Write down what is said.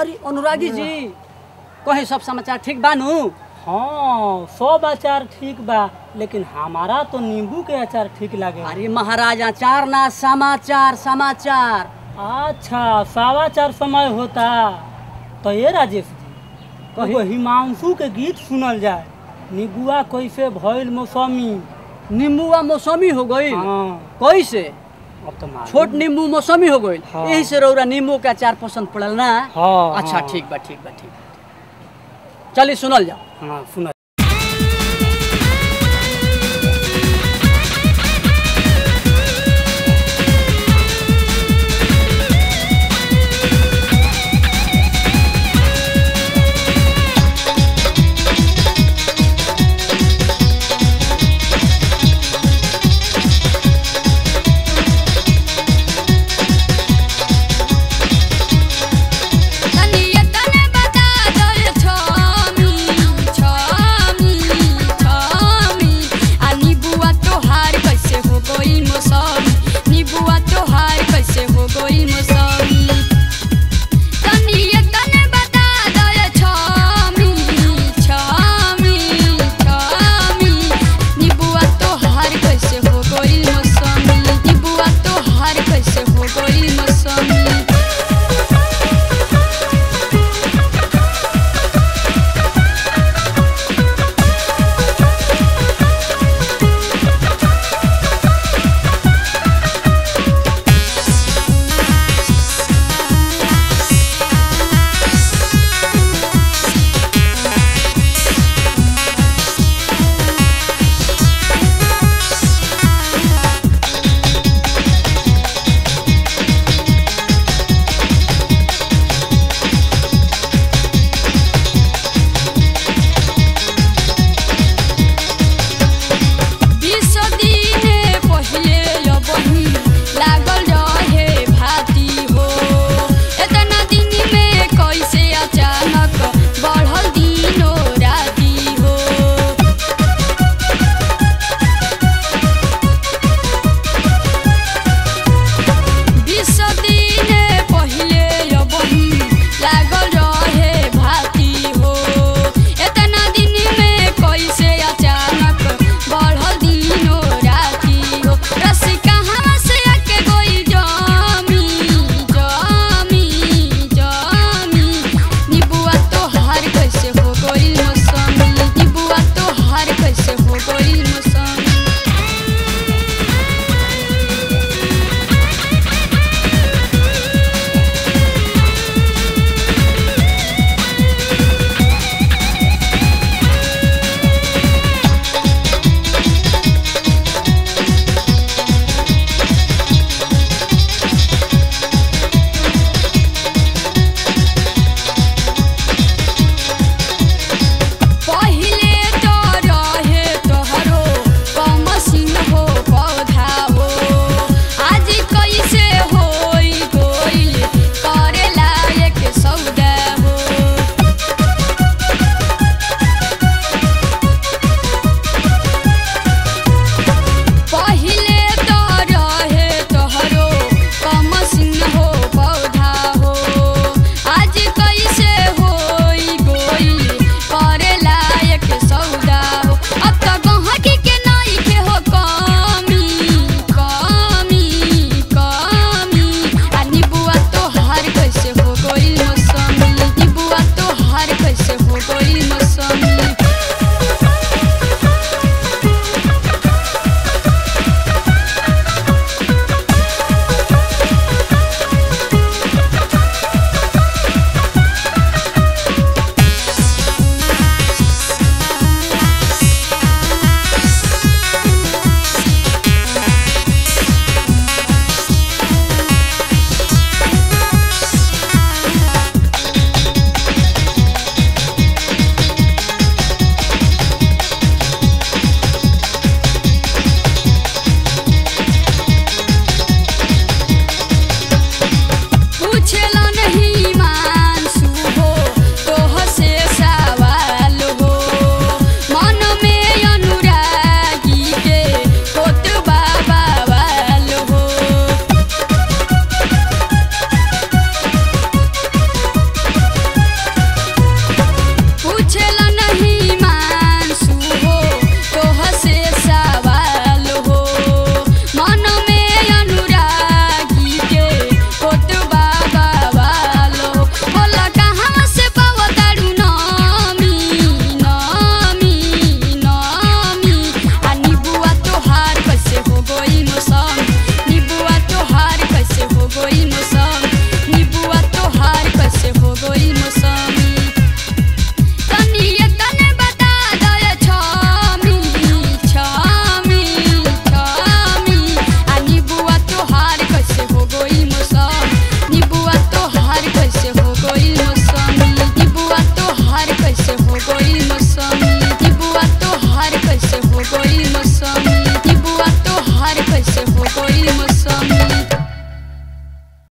अरे अनुरागी जी कहे सब समाचार ठीक बानू हाँ सब अचार ठीक बा लेकिन हमारा तो नींबू के अचार ठीक लगे अरे महाराज अचार ना समाचार समाचार अच्छा समाचार समय होता तो ये राजेश जी कही। एगो हिमांशु के गीत सुनल जाए निबुआ कैसे भइल मौसमी नींबुआ मौसमी हो गई हाँ कैसे अब तो मालूम। छोट नींबू मौसमी हो गई हाँ। यही से रौरा नींबू के अचार पसंद पड़ल ना हाँ अच्छा हाँ। ठीक बा ठीक बा ठीक बा चलिए सुनल जाओ हाँ सुन